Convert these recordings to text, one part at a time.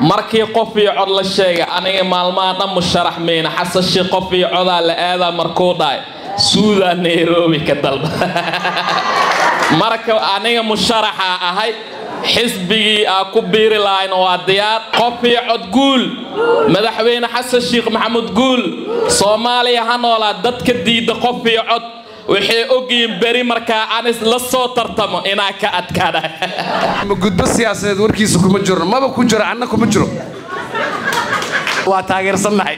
markii qof iyo cod la sheegay aniga maalmaha dhan musharax meyna xasashi qof iyo codaa la aadaa markuu dhahay suudaa nairobi ka dalba marka aniga musharaxa ahay xisbigii aa ku biiri lahayn waa diyaar qof iyo cod guul madaxweyne xasan sheekh maxamuud guul soomaaliya ha noolaa dadka diidda qof iyo cod waxay ogyihiin beri markaa anis la soo tartamo inaa ka adkaada gudbo siyaasadeed warkiisa kuma jiro maba ku jiro anna kuma jiro waa taageersannahay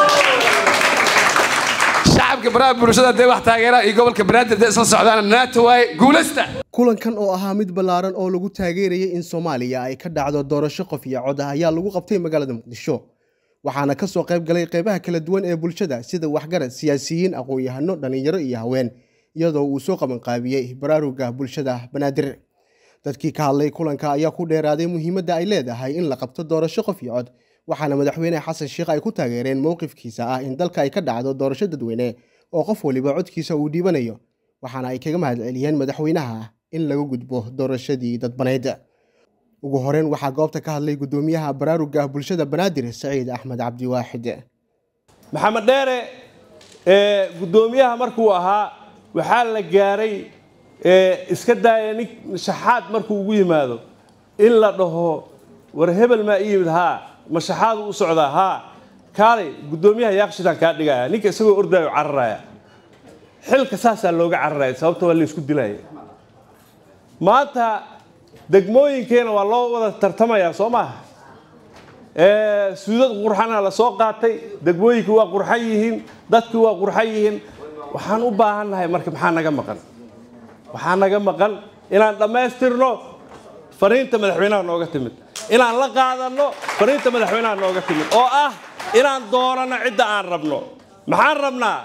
shacabka baraha bulshada dee wax taageera iyo gobolka banaadir dee isla socdaana naata waaye guulaysta kulankan oo ahaa mid ballaaran oo lagu taageerayay in soomaaliya ay ka dhacdo doorasho qof iyo cod ah ayaa lagu qabtay magaalada muqdisho waxaana ka soo qayb galay qaybaha kala duwan ee bulshada sida waxgarad siyaasiyiin aqoon-yahano dhallinyaro iyo haween iyadoo uu soo qabanqaabiyey baraaruga bulshada banaadir dadkii ka hadlay kulanka ayaa ku dheeraaday muhiimadda ay leedahay in la qabto doorasho qof iyo cod waxaana madaxweyne xasan sheekh ay ku taageereen mowqifkiisa ah in dalka ay ka dhacdo doorasho dadweyne oo qof waliba codkiisa uu dhiibanayo waxaana ay kaga mahadceliyeen madaxweynaha in laga gudbo doorashadii dadbaneyd ugu horeyn waxaa goobta ka hadlay gudoomiyaha baraaruga bulshada banaadir saciid axmed cabdiwaaxid maxamed dheere ee guddoomiyaha markuu ahaa waxaa la gaaray iska daaya nin shaxaad markuu ugu yimaado in la dhaho war hebel maa i yimid haa ma shaxaadu u socdaa haa kaalay guddoomiyaha yaaqshitaan kaa dhigaya ninka isagoo ordaayo cararaya xilka saasaa looga cararaya sababta waa laysku dilaya maanta degmooyinkeena waa loo wada tartamayaa soo maaha suudad qurxana la soo qaatay degmooyinkii waa qurxan yihiin dadkii waa qurxan yihiin waxaan u baahannahay marka maxaa naga maqan waxaa naga maqan inaan dhammaystirno fariinta madaxweynaha nooga timid inaan la qaadanno fariinta madaxweynaha nooga timid oo ah inaan doonano cidda aan rabno maxaan rabnaa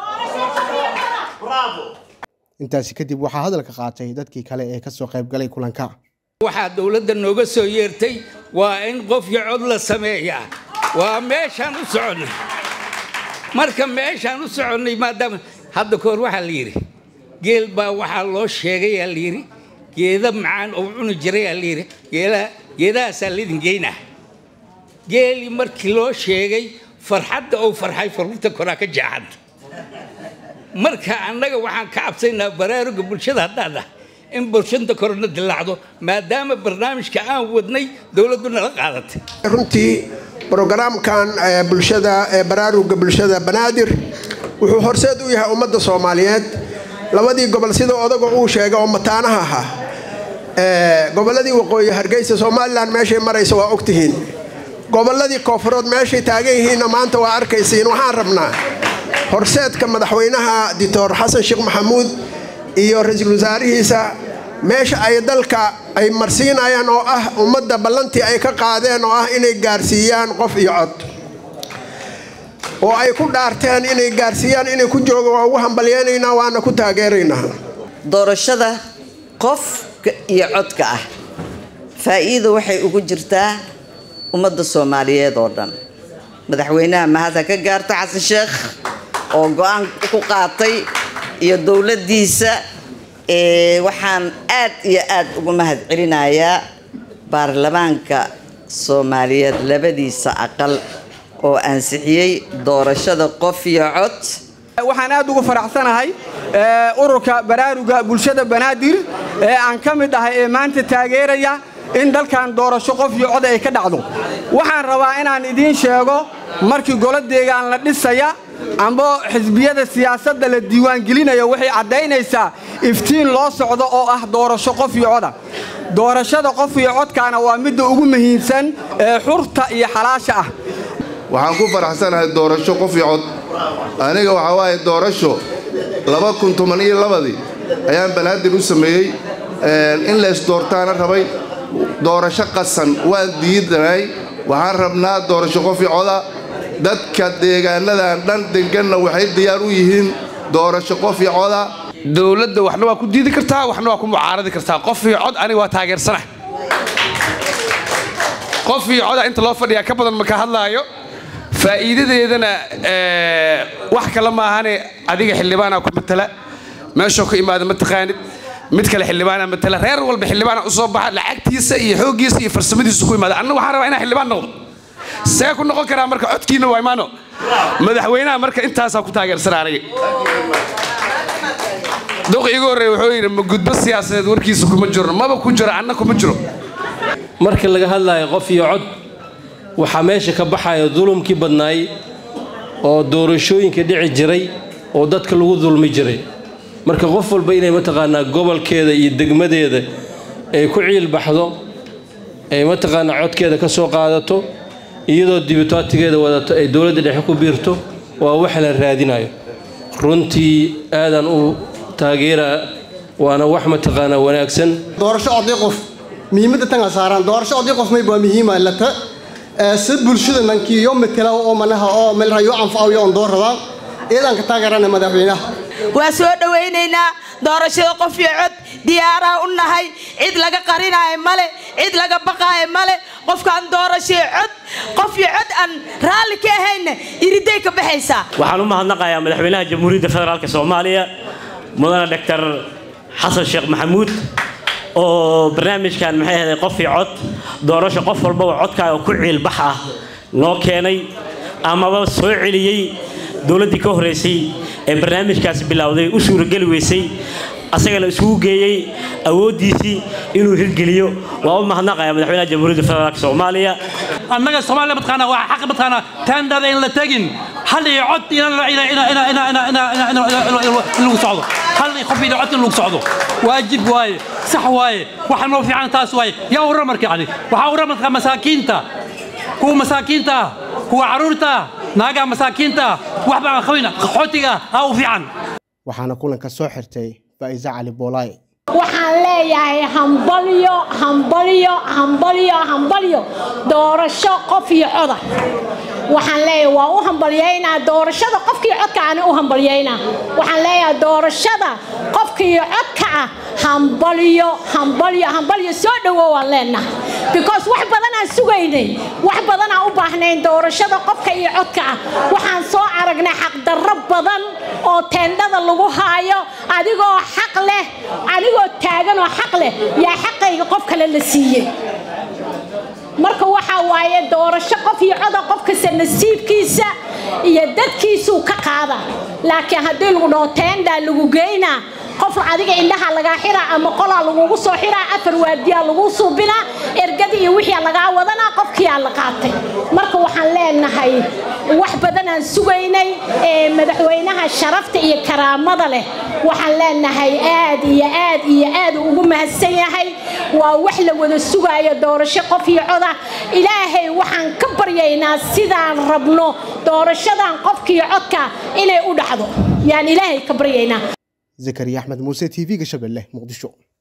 intaasi kadib waxaa hadalka qaatay dadkii kale ee kasoo qayb galay kulanka waxaa dowladda nooga soo yeertay waa in qof iyo cod la sameeyaa waa meeshaan u soconnay marka meeshaan u soconnay maadaama hadda kahor waxaa la yidhi geel baa waxaa loo sheegayaa la yidhi geeda macaan oo cuni jirayaa la yidhi geedaha geedahaasaa laydin geynaa geelii markii loo sheegay farxadda ou farxay faruurta koraa ka jeexanta marka annaga waxaan ka cabsaynaa baraaruga bulshada haddaad ah in bulshada korona dilaacdo maadaama barnaamijka aan wadnay dowladdu nala qaadatay runtii brogaraamkan bulshada baraaruga bulshada banaadir wuxuu horseed u yahay ummadda soomaaliyeed labadii gobol sida odaga uu sheegay oo mataanaha ahaa gobolladii waqooyi hargeysa somalilan meeshay maraysa waa ogtihiin gobolladii koofurood meeshay taagan yihiinna maanta waa arkaysiin waxaan rabnaa horseedka madaxweynaha doctor xasan sheekh maxamuud iyo ra-iisul wasaarihiisa meesha ay dalka ay marsiinayaan oo ah ummadda ballantii ay ka qaadeen oo ah inay gaarsiiyaan qof iyo cod oo ay ku dhaarteen inay gaarsiiyaan inay ku jooga waa ugu hambalyeynaynaa waana ku taageeraynaa doorashada qofka iyo codka ah faa'iida waxay ugu jirtaa ummadda soomaaliyeed oo dhan madaxweynaha mahad ha ka gaarta xasan sheekh oo go-aan ku qaatay iyo dowladdiisa waxaan aad iyo aad ugu mahad celinayaa baarlamaanka soomaaliyeed labadiisa aqal oo ansixiyey doorashada qof iyo cod waxaan aad ugu faraxsanahay ururka baraaruga bulshada banaadir ee aan ka mid ahay ee maanta taageeraya in dalkan doorasho qof iyo cod ay ka dhacdo waxaan rabaa inaan idiin sheego markii golo deegaan la dhisaya amba xisbiyada siyaasadda la diiwaangelinayo waxay caddaynaysaa iftiin loo socdo oo ah doorasho qof iyo coda doorashada qof iyo codkaana waa midda ugu muhiimsan ee xurta iyo xalaasha ah waxaan ku faraxsanahay doorasho qof iyo cod aniga waxaa waaye doorasho laba kun toban iyo labadii ayaan banaadir u sameeyey in lays doortaana rabay doorasho qasan waan diidanay waxaan rabnaa doorasho qof iyo coda dadka deegaanadan dhan deganna waxay diyaar u yihiin doorasho qof iyo coda dowladda waxna waa ku diidi kartaa waxna waa ku mucaaradi kartaa qof iyo cod aniga waa taageersana qof iyo coda inta loo fadhiyaa ka badan maka hadlaayo faa'iidadeedana wax kale maahane adiga xildhibaana ku matala meeshoo ka imaada ma taqaanid mid kale xildhibaana matala reer walba xildhibaana usoo baxa lacagtiisa iyo xooggiisa iyo farsamadiisa ku imaada anna waxaan rabaa inaan xildhibaan noqdo see ku noqon karaa marka codkiina waa imaano madaxweynaha marka intaasaa ku taageersana aniga duq igu horreey wuxuu yidhi ma gudbo siyaasadeed warkiisa kuma jirno maba ku jiro anna kuma jiro marka laga hadlayo qof iyo cod waxaa meesha ka baxaya dulumkii badnaay oo doorashooyinka dhici jiray oo dadka lagu dulmi jiray marka qof walba inay mataqaanaa gobolkeeda iyo degmadeeda ay ku ciil baxdo ay mataqaanaa codkeeda ka soo qaadato iyadoo dibitaatigeeda wadato ay dowladda dhexe ku biirto waa wax la raadinayo runtii aadan u taageeraa waana wax mataqaanaa wanaagsan doorasho oday qof muhiimadda tan saaraan doorasho oday qof mayba muhiima lata si bulshada nankiyo matala oo manaha oo meel rayo anfacayo on dooradaan iyadan ka taageerana madaxweynaha waa soo dhowaynaynaa doorashada qof iyo cod diyaaraa u nahay cid laga qarinaayo male cid laga baqaayo male qofkaan doorashee cod qof iyo cod aan raalli ka ahayna iriday ka baxaysaa waxaan u mahadnaqayaa madaxweynaha jamhuuriyadda federaalk soomaaliya mudane doctor xasan sheekh maxamuud oo barnaamijkan maxay ahayd qof iyo cod doorasho qof walbaba codkaaga ku ciilbax ah noo keenay amaba soo celiyey dowladdii ka horraysay ee barnaamijkaasi bilowday u suurageli weysay asagana isugu geeyey awooddiisii inuu hirgeliyo waa u mahadnaqaya madaxweynaha jamhuuriyadda federaalk soomaaliya annaga soomaaliya mataqaanaa waa xaq mataqaanaa tendada in la tegin hal iyo cod in lagu socdo hal qof iyo cod in lagu socdo waajib waaye sax waaye waxa noo fiican taas waaye yaa u ramarka yani waxaa u ramarka masaakiinta kuwa masaakiinta ah kuwa carruurta ah naagaha masaakiinta ah waxba aan qabin qaxootiga ah aa u fiican waxaana kulanka soo xirtay faa'iise cali boolaay waxaan leeyahay hambalyo hambalyo hambalyo hambalyo doorasho qof iyo coda waxaan leeyahay waa u hambalyaynaa doorashada qofkii codka aan u hambalyaynaa waxaan leeyahay doorashada qofkii codka ah hambalyo hambalyo hambalyo soo dhowo waan leenahay because wax badan aan sugaynay wax badan aan u baahnayn doorashada qofka iyo codka ah waxaan soo aragnay xaqdarro badan oo teendhada lagu haayo adigoo xaq leh adigoo taagan oo xaq leh yaa xaqayga qof kale la siiyey marka waxaa waaye doorasho qof iyo coda qof kasta nasiibkiisa iyo dadkiisuu ka qaada laakiin haddii lagu dhaho teendaa lagu geynaa qof adiga indhaha lagaa xiraa ama qolaa lagugu soo xiraa afar waardiyaa lagu suubinaa ergada iyo wixii lagaa wadanaa qofkiyaa la qaatay marka waxaan leenahay wax badan aan sugaynay ee madaxweynaha sharafta iyo karaamada leh waxaan leenahay aad iyo aad iyo aad ugu mahadsan yahay waa wax la wada sugaayo doorasho qof iyo coda ilaahay waxaan ka baryaynaa sidaan rabno doorashadan qofkiiyo codka inay u dhacdo yaan ilaahay ka baryaynaa zakariya axmed muuse t v-ga shabeelle muqdisho